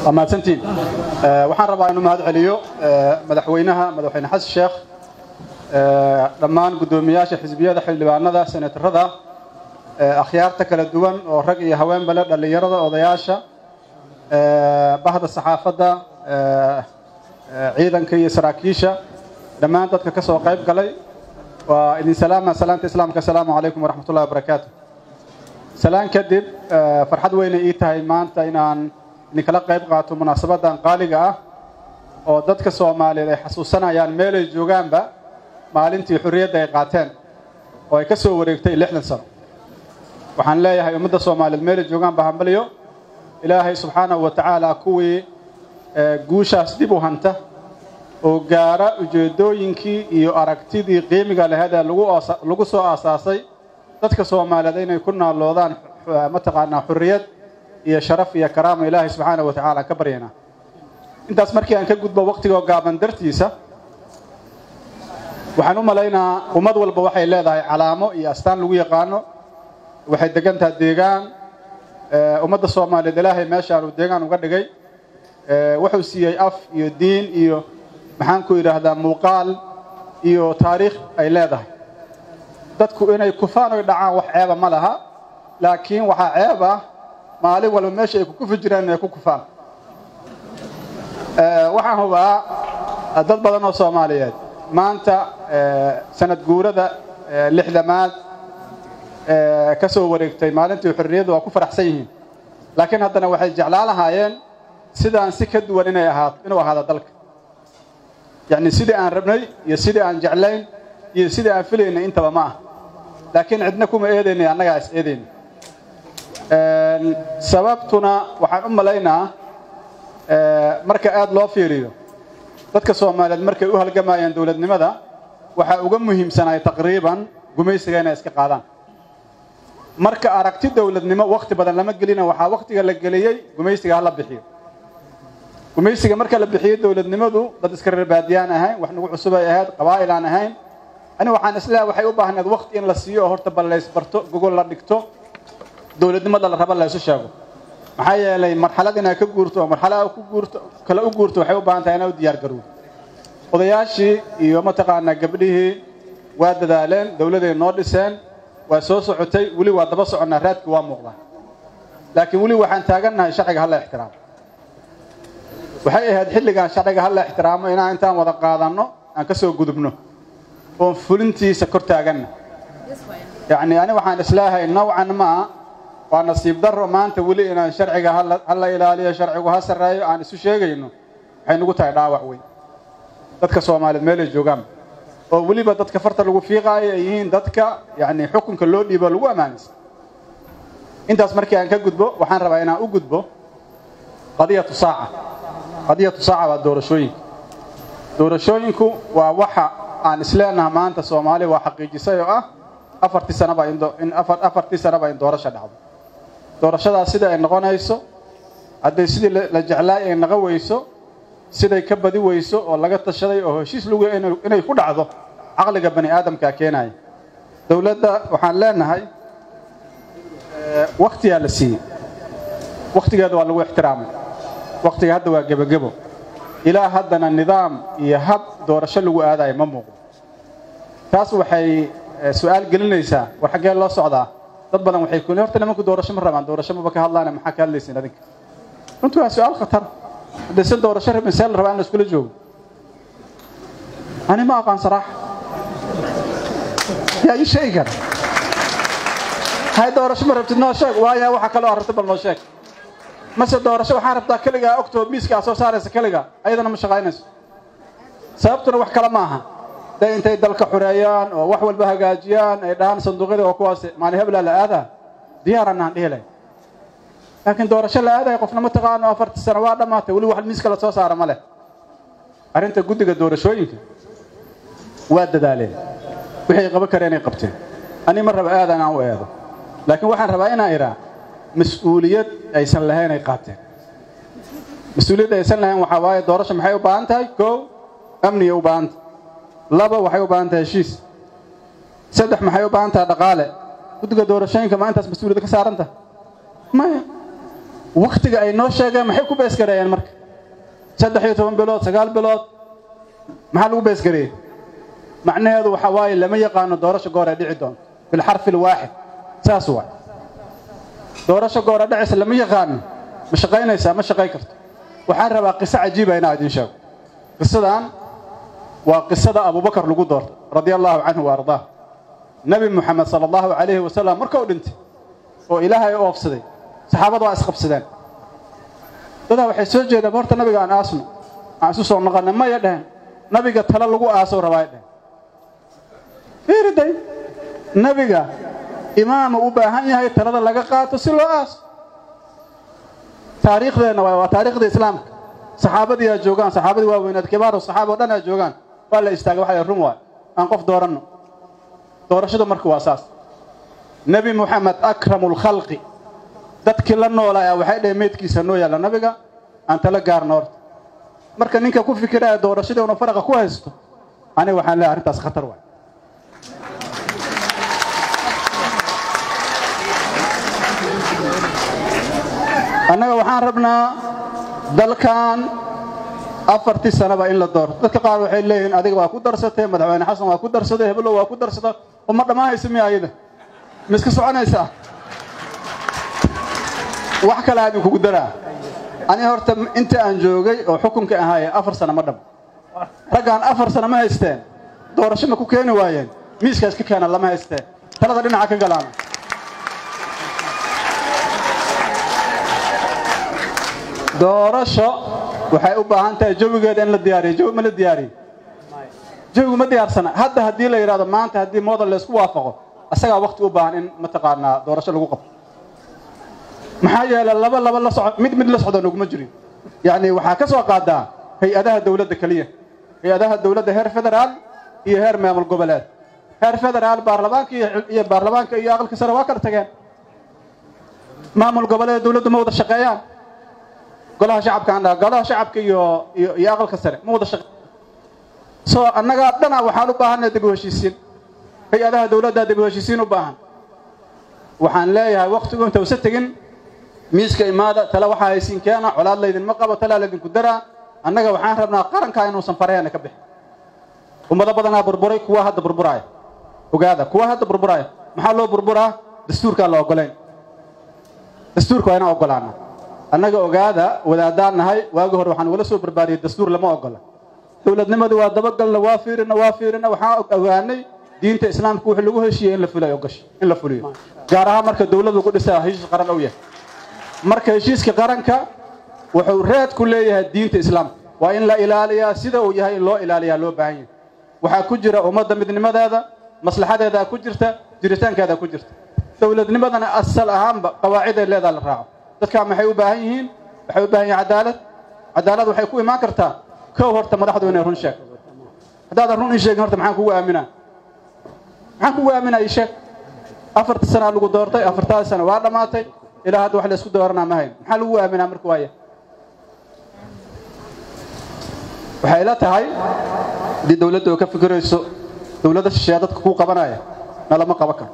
waa mahadsantiin waxaan rabaa inuu mahad celiyo madaxweynaha madaxweyne xasan sheekh dhammaan guddoomiyaasha xisbiyada xildhibaanada senatarada akhyaarta kala duwan oo rag iyo haweenba leh dhallinyarada odayaasha bahda saxaafadda ciidanka iyo saraakiisha dhammaan dadka ka soo qayb galay waa idin salaama salaanta islaamka asalaamu calaykum waraxmat ullahi wabarakaatu salaan kadib farxad weynay ii tahay maanta inaan idinkala qayb qaato munaasabadan qaaliga ah oo dadka soomaaliyeed ay xasuusanayaan meelay joogaanba maalintii xurriyadda ay qaateen oo ay ka soo wareegtay lixdan sano waxaan leeyahay ummadda soomaaliyeed meelay joogaanba hambaliyo ilaahay subxaanahu wa tacaala kuwii guushaas dib u hanta oo gaara ujeeddooyinkii iyo aragtidii qiimiga laheed ee lagu soo aasaasay dadka soomaaliyeed inay ku naalloodaan mataqaanaa xurriyad iyo sharaf iyo karaama ilaahay subxaana wa tacala ka baryaynaa intaas markii aan ka gudbo wakhtigoo gaaban dartiisa waxaan u malaynaa ummad walba waxay leedahay calaamo iyo astaan lagu yaqaano waxay degantaha deegaan ummadda soomaaliyeed ilaahay meeshaan uu deegaan uga dhigay wuxuu siiyey af iyo diin iyo maxaan ku yidhaahdaa muuqaal iyo taariikh ay leedahay dadku inay kufaan oy dhacaan wax ceeba ma laha laakiin waxaa ceeb ah maalin walba meesha ay kukufi jiraan inay ku kufaan waxaan hubaa dad badan oo soomaaliyeed maanta sanad guurada lixdamaad ka soo wareegtay maalintii xorriyaddu waa ku faraxsan yihiin laakiin haddana waxay jeclaan lahaayeen sidaan si ka duwan inay ahaato inuu ahaado dalka yacni sidii aan rabnay iyo sidii aan jeclayn iyo sidii aan filaynay intaba ma ah laakiin cidna kuma eedaynay annagaa is eedayna sababtuna waxaan u malaynaa marka aad loo fiiriyo dadka soomaaliyeed markay u halgamayeen dowladnimada waxaa uga muhiimsanay taqriiban gumaysiga inay iska qaadaan marka aragti dowladnimo wakhti badan lama gelina waxaa wakhtiga la geliyey gumaysiga hala bixiyo gumaysiga marka la bixiyey dowladnimadu dad iska reer baadiyaan ahayn wax nagu cusubay ahayd qabaa'il aan ahayn ani waxaan isleehay waxay u baahneed wakhti in la siiyo oo horta bal laysbarto gogol la dhigto dowladnimada la raba laysu sheego maxaa yeelay marxalad inaad ka guurto oo marxalad ku guurto kale u guurto waxay u baahan tahay inaad u diyaar garowdo odayaashii iyo mataqaanaa gabdhihii waa dadaaleen dowladay noo dhiseen waa soo socotay weli waa daba soconnaa raadkii waa muuqdaa laakiin weli waxaan taagannahay sharciga hala ixtiraamo waxay ahayd xilligaan sharciga hala ixtiraamo inaan intaan wada qaadanno aan ka soo gudubno oon fulintiisa kor taaganna yacni ani waxaan islaahay nawcan maa waa nasiib darro maanta weli inaan sharciga hala ilaaliyo sharcigu ha sarreeyo aan isu sheegayno waxay nugu tahay dhaawac weyn dadka soomaaliyeed meelay joogaan oo weliba dadka farta lagu fiiqaayo ay yihiin dadka yacni xukunka loo dhiibo lagu ammaanaysa intaas markii aan ka gudbo waxaan rabaa inaan u gudbo qadiyatu saaca qadiyatu saaca waa doorashooyinka doorashooyinku waa waxa aan isleenaha maanta soomaaliya waa xaqiijisay oo ah afartii sanaba in afartii sanaba in doorasha dhacdo doorashadaas sida ay noqonayso hadday sidii la jeclaay ay naqo weyso siday ka badi weyso oo laga tashaday oo heshiis lagu inay ku dhacdo caqliga bani aadamkaa keenaya dowladda waxaan leenahay wakhtiyaa la siiyey wakhtigeeda waa lagu ixtiraamay wakhtiga hadda waa gebagebo ilaa haddana nidaam iyo hab doorasho lagu aadayo ma muuqdo taas waxay su-aal gelinaysaa war xaggee loo socdaa dad badan waxay ku horta nimanku doorasho ma rabaan doorasho maba ka hadlaana maxaa ka hadlaysiin adinka runtii waa su-aal khatar haddaysan doorasho rabin see la rabaa in la iskula joogo ani ma aqaan saraaxa yaa ii sheegi kara hay doorasho ma rabtid noo sheeg waaya waxa kaloo rabta bal noo sheeg mase doorasho waxaan rabtaa keligaa ogtoo miiska aa soo saaraysa keliga ayadana ma shaqaynayso sababtuna wax kale ma aha day intay dalka xureeyaan oo wax walba hagaajiyaan ay dhahaan sanduuqyada oo kuwaas maalin heblaa la aadaa diyaaraan aan dhihi lahay laakiin doorasho la aadaya qofna ma taqaano afartii sano waa dhammaatay weli wax miiska la soo saara ma leh arrinta guddiga doorashooyinka waa dadaaleen wixay qaban kareen ay qabteen ani ma raba aadan aan u eedo laakiin waxaan rabaa inaan idhaa mas-uuliyad aysan lahayn ay qaateen mas-uuliyad aysan lahayn waxaa waaye doorasho maxay u baahan tahay kow amniyay u baahan tahay laba waxay u baahan tahay heshiis saddex maxay u baahan tahay dhaqaale guddiga doorashooyinka ma intaas mas-uuliyad ka saaran tahay maya wakhtiga ay noo sheegeen maxay ku beesgareeyeen marka saddex iyo toban bilood sagaal bilood maxaa lagu beesgareeyey macnaheedu waxa waaye lama yaqaano doorasho goor ay dhici doonto bilxarfi alwaaxid saas waay doorasho goora dhacaysa lama yaqaano ma shaqaynaysaa ma shaqayn karto waxaan rabaa qiso cajiiba inaa idiin sheego qisadan waa qisada abubakar lagu doortay radia allaahu canhu wa ardaah nebi moxamed sala allahu calayhi wasalam markuu dhintay oo ilaahay u oofsaday saxaabadu waa isqabsadeen dadaa waxay soo jeedeen horta nabiga aan aasno aan isu soo noqonna maya dhehen nabiga tale lagu aasow rabaa dhehen fiiriday nabiga imaamu u baahan yahay talada laga qaato si loo aaso taariikhdeenna waay waa taariikhda islaamka saxaabadii aa joogaan saxaabadii waaweynaad kibaaru saxaaba o dhan aa joogaan waa la istaagay waxa run waay aan qof dooranno doorashadu marka waa saas nebi moxamed akramu lkhalqi dadkii la noolaa waxay dhaheen meydkiisa noo yaalla nabiga aan tala gaarno horta marka ninka ku fikiraya doorashadii una faraqa ku haysto aniga waxaan leehay arrintaas khatar waay annaga waxaan rabnaa dalkan afartii sanaba in la doorto dadka qaar waxay leeyihiin adiga waa ku darsatay madaxweyne xasan waa ku darsaday heblow waa ku darsada oo ma dhammaanaysa miya ayada ma iska soconaysaa wax kale aan idinkugu daraa aniga horta inta aan joogay oo xukunka ahaaye afar sana ma dhamo raggaan afar sana ma haysteen doorasho ma ku keeni waayeen miiskaas ka keena lama haysteen talada dhinaca ka galaana doorasho waxay u baahan tahay jawigeeda in la diyaariyo jawi ma la diyaariyo jawigu ma diyaarsana hadda haddii la yidhahdo maanta haddii model laysku waafaqo asagaa wakti u baahan in mataqaanaa doorasho lagu qabto maxaa yeelay laba laba la soco mid mid la socdo naguma jirin yacni waxaa ka soo qaadaa hay-adaha dawladda keliya hay-adaha dawladda heer federaal iyo heer maamul goboleed heer federaal baarlamaanka iyo baarlamaanka iyo aqalka sare waa kala tageen maamul goboleed dawladdu ma wada shaqeeyaan golaha shacabka aan dhaha golaha shacabka iyo iyo iyo aqalka sare ma wada shaqe soo annagaa dhana waxaan u baahannahay dib u heshiisiin hay-adaha dawladdaa dib u heshiisiin u baahan waxaan leeyahay wakhtigu inta usa tegin miiska imaada tale waxaa haysiin keena colaad laydinma qabo talaa laydinku daraa annaga waxaan rabnaa qarankaa inuusan faraheena ka bixin ummado badanaa burburay kuwa hadda burburaya ogaada kuwa hadda burburaya maxaa loo burburaa dastuurkaan la ogolayn dastuurka waa inaan ogolaana annaga ogaada wadaadaan nahay waagi hore waxaan wala soo barbaariyey dastuur lama ogola dowladnimadii waa dabagalna waa fiirina waa fiirina waxaan ogaanay diinta islaamka wixii lagu heshiiyey in la fuliyo ogasho in la fuliyo gaar ahaan marka dawlad lagu dhisaa heshiis qaran ou yahay marka heshiiska qaranka wuxuu reed ku leeyahay diinta islaamka waa in la ilaaliyaa sida uu yahay in loo ilaaliyaa loo baahan yahay waxaa ku jira ummadda midnimadeeda maslaxadeedaa ku jirta jiritaankeedaa ku jirta dowladnimadana asal ahaanba qawaaciday leedaa la raaco dadkaa maxay u baahan yihiin waxay u baahan yihin cadaalad cadaalad waxay ku imaan kartaa kow horta madaxdu inay run sheeg haddaadan run ii sheegin horta maxaan kugu aaminaa maxaan kugu aaminaa ii sheeg afarta sanaa lagu doortay afartaadi sana waa dhammaatay ilaa hadda wax la isku dooranaa ma hayn maxaa lagu aaminaa marka waaya waxay la tahay haddii dawladda oo ka fikirayso dawladda shisheeya dadka kuu qabanaya na lama qaban karo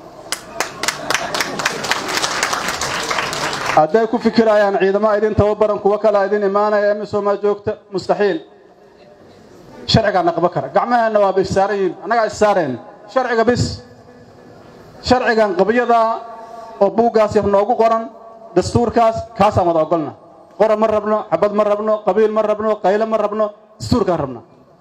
hadday ku fikirayaan ciidamo idin tababaran kuwo kalea idin imaanaya emisomaa joogta mustaxiil sharcigaana qaban kara gacmaheenna waaba issaaran yihin annagaa issaareen sharciga bis sharcigan qabyadaa oo buuggaas yar noogu qoran dastuurkaas kaasaan wada ogolna qora ma rabno xabad ma rabno qabiil ma rabno qayle ma rabno dastuurkaan rabna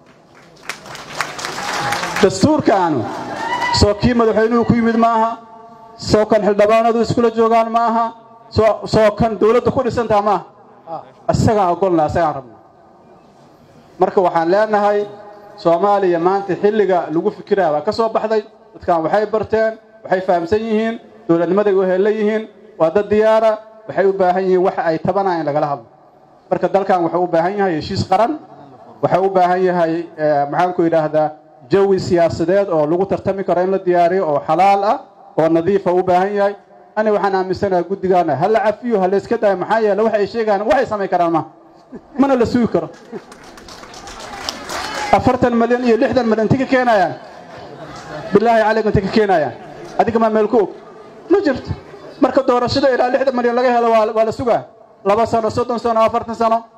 dastuurkaanu soo kii madaxweynuhu ku yimid ma aha soo kan xildhibaanadu iskula joogaan ma aha soo kan dawladda ku dhisantaha ma aha isagaan ogolna isagaan rabna marka waxaan leenahay soomaaliya maanta xilliga lagu fikiraya waa ka soo baxday dadkan waxay barteen waxay fahamsan yihiin dowladnimaday u hella yihiin waa dad diyaara waxay u baahan yihiin waxa ay tabanaa in lagala hadlo marka dalkan wuxuu u baahan yahay heshiis qaran waxuu u baahan yahay maxaanku yidhaahdaa jawi siyaasadeed oo lagu tartami karo in la diyaariyo oo xalaal ah oo nadiifa u baahan yahay ani waxaan aaminsanaha guddigaana ha la cafiyo ha la iska daayo maxaa yeele waxa ay sheegaan waxay samayn karaan ma mana la sugi karo afartan malyan iyo lixdan malyan inti ka keenayaan bilaahi calaykum inti ka keenayaan adiga maa meel ku og ma jirto marka doorashada ilaa lixdan milyan laga helo waa waa la sugaa laba sano soddon sano afartan sano